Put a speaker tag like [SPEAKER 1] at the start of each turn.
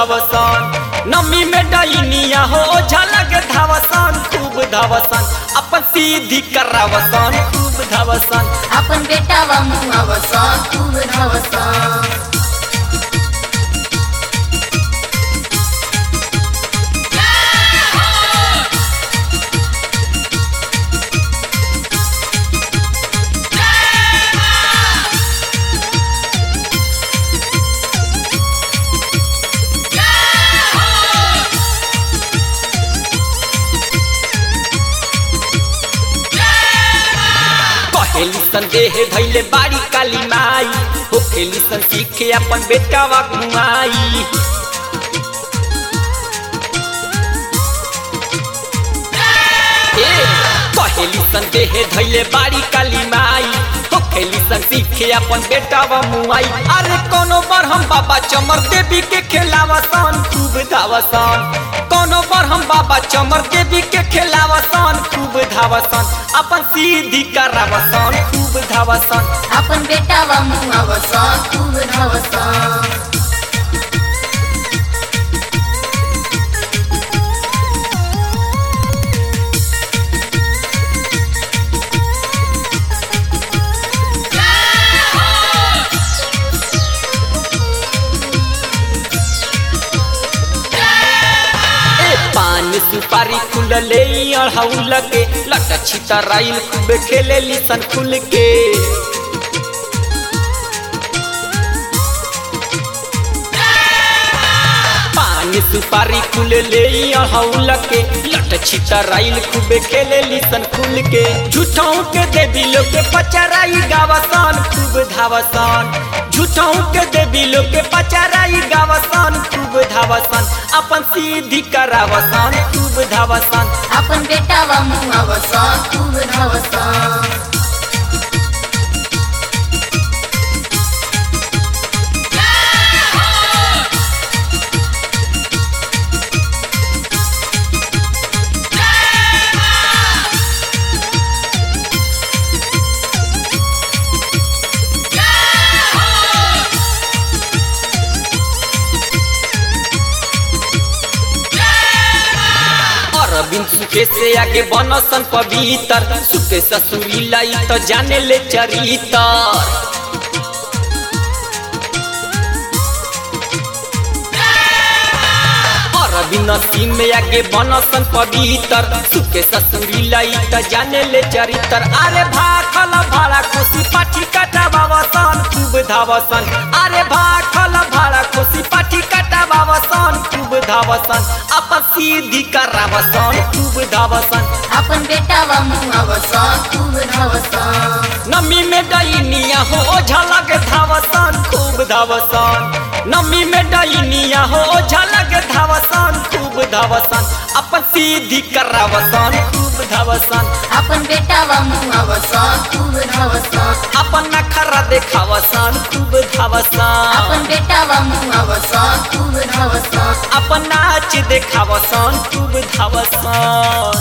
[SPEAKER 1] धावसन नमी में डैनिया हो झलक धावसन खूब धावसन अपन सीधी करावसन खूब धावसन
[SPEAKER 2] आपण बेटावा मुहावसा खूब धावसा
[SPEAKER 1] कहेली संदेह धैले बाड़ी काली माई हो खेली सन सीखे अपन बेटावा घुमाई ए, कहेली संदेह धैले बाड़ी काली माई हो खेली सन सीखे अपन बेटावा मुआई अरे कोनो बार हम बाबा चमर देवी के खेलावसन खूब धावसन कोनो बार हम बाबा चमर देवी के खेलावसन खूब धावसन अपन सीधी करावसन खूब धावसन
[SPEAKER 2] आपण बेटावा मुहावसा खूब धावसा
[SPEAKER 1] ए पान सुपारी खुलले अढ़ौल के लट छितराइल खूब खेले सन खुल के पान सुपारी खुलले अढ़ौल के लट छितराइल खूब खेले सन खुल के झूठों के देवी लोग के पचराई गावसन खूब धावसन झूठों के देवी लोग के पचराई गावसन खूब धावसन अपन सीधी करावसन खूब धावसन
[SPEAKER 2] आपण बेटावा मुहावसा खूब धावसा
[SPEAKER 1] अरविंद सुखे से आगे बनसन पवित्र सुखे ससुरी लाई तो जाने ले चरितर अरविंद सिंह में आगे बनसन पवित्र सुखे ससुरी लाई तो जाने ले चरित्र अरे भाखल भाड़ा खुशी पाठी कटा बाबसन खूब धावसन अरे भाखल भाड़ा खुशी पाठी कटा बाबसन खूब धावसन अपन सीधी करावसन खूब धावसन
[SPEAKER 2] आपण बेटावा मुहावसा खूब धावसा
[SPEAKER 1] नमी में डैनिया हो झलक धावसन खूब धावसन नमी में डैनिया हो झलक धावसन खूब धावसन अपन सीधी करावसन खूब धावसन
[SPEAKER 2] आपण बेटावा मुहावसा खूब धावसा
[SPEAKER 1] अपन नखरा देखावसन खूब धावसन
[SPEAKER 2] आपण बेटावा मुहावसा खूब धावसा
[SPEAKER 1] अपन नाच देखावसन खूब धावसन